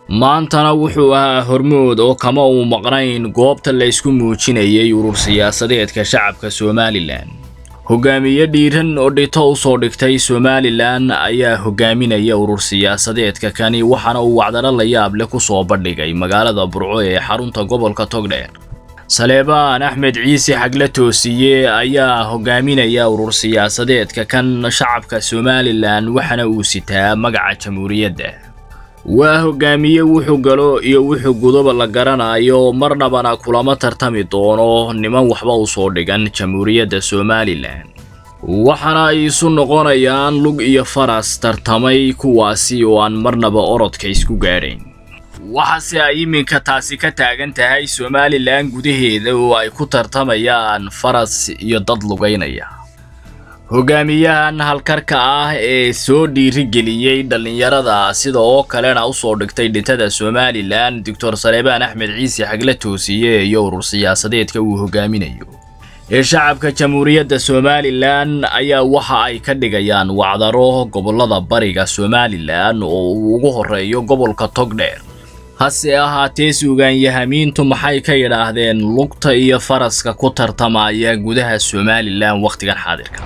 maantana wuxuu ahaa hormood oo kama uu maqnayn goobta la ysku muujinayay urur siyaasadeedka shacabka somalilan hogaamiye dhiiran oo dhito u soo dhigtay somalilan ayaa hogaaminaya urur siyaasadeedka kani waxaana uu wacdaro la yaab leh ku soo bandhigay magaalada burco ee xarunta gobolka togdheer saleebaan axmed ciise xagle toosiye ayaa hogaaminaya urur siyaasadeedka kan shacabka somalilan waxaana uu sitaa magaca jamhuuriyadda waa hogaamiye wuxuu galo iyo wuxuu gudoba la garanayo marnabana kulama tartami doono niman waxba u soo dhigan jamhuuriyadda somalilan waxaana ay isu noqonayaan lug iyo faras tartamay kuwaasi oo aan marnaba orodka isku gaadhayn waxaase ay iminka taasi ka taagan tahay somalilan gudaheeda oo ay ku tartamayaan faras iyo dad lugaynaya hogaamiyahan halkarka ah ee soo dhiirigeliyey dhallinyarada sida oo kalena usoo dhigtay dhintada somalilan doctor saleebaan axmed ciise xagle toosiye iyo urur siyaasadeedka uu hogaaminayo ee shacabka jamhuuriyadda somalilan ayaa waxa ay ka dhigayaan wacdaro gobolada bariga somalilan oo uu ugu horeeyo gobolka togdheer hase ahaatee suugaanyahamiintu maxay ka yidhaahdeen lugta iyo faraska ku tartamaya gudaha somalilan wakhtigan xaadirka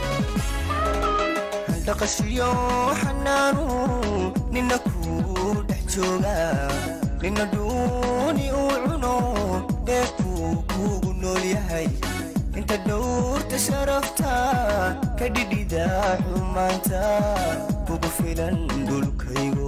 dhaqashiyo xanaanu nina kuu dhex jooga nina dhuuni uu cuno dheefkuu kuugu nool yahay inta dhowrta sharafta ka dhidhida xumaanta kugu filan dhulkaygo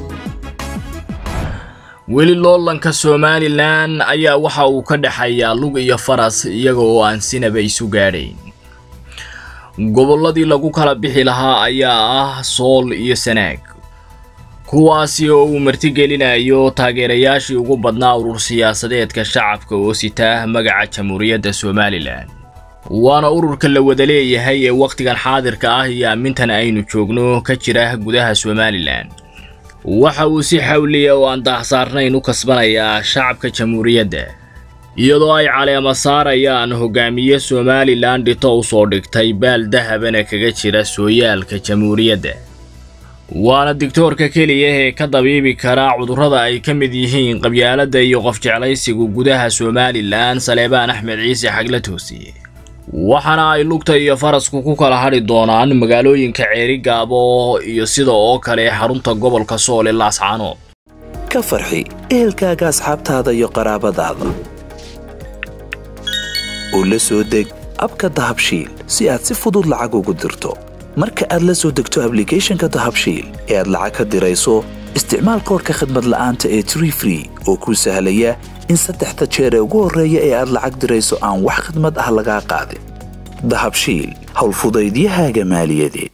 weli loolanka somalilan ayaa waxa uu ka dhexeeyaa lug iyo faras iyaga oo aan sinaba isu gaadhayn gobolladii lagu kala bixi lahaa ayaa ah sool iyo sanaag kuwaasi oo uu martigelinayo taageerayaashii ugu badnaa urur siyaasadeedka shacabka oo sitaa magaca jamhuuriyadda somalilan waana ururka la wada leeyahay ee wakhtigan xaadirka ah iyo aamintan aynu joogno ka jira gudaha somalilan waxa uu si xawliya oo aan daahsaarnayn u kasbanayaa shacabka jamhuuriyadda iyadoo ay caleema saarayaan hogaamiye somalilan dhito u soo dhigtay baal dahabana kaga jira sooyaalka jamhuuriyadda waana digtoorka keliya ee ka dabiibi kara cudurrada ay ka mid yihiin qabyaaladda iyo qofjeclaysigu gudaha somalilan saleebaan axmed ciise xagle toosiye waxaana ay lugta iyo farasku ku kala hadhi doonaan magaalooyinka ceerigaabo iyo sida oo kale xarunta gobolka sool ee laascaanood ka farxi ehelkaaga asxaabtaada iyo qaraabadaada oo la soo deg abka dahabshiil si aad si fudud lacag ugu dirto marka aad la soo degto ablicathonka dahabshiil ee aad lacag ka dirayso isticmaal koorka khadmad la'aanta ee tree free oo kuu sahlaya in saddexda jeer ee ugu horreeya ee aad lacag dirayso aan wax khadmad ah lagaa qaadin dahabshiil howlfudaydiyahaaga maaliyadeed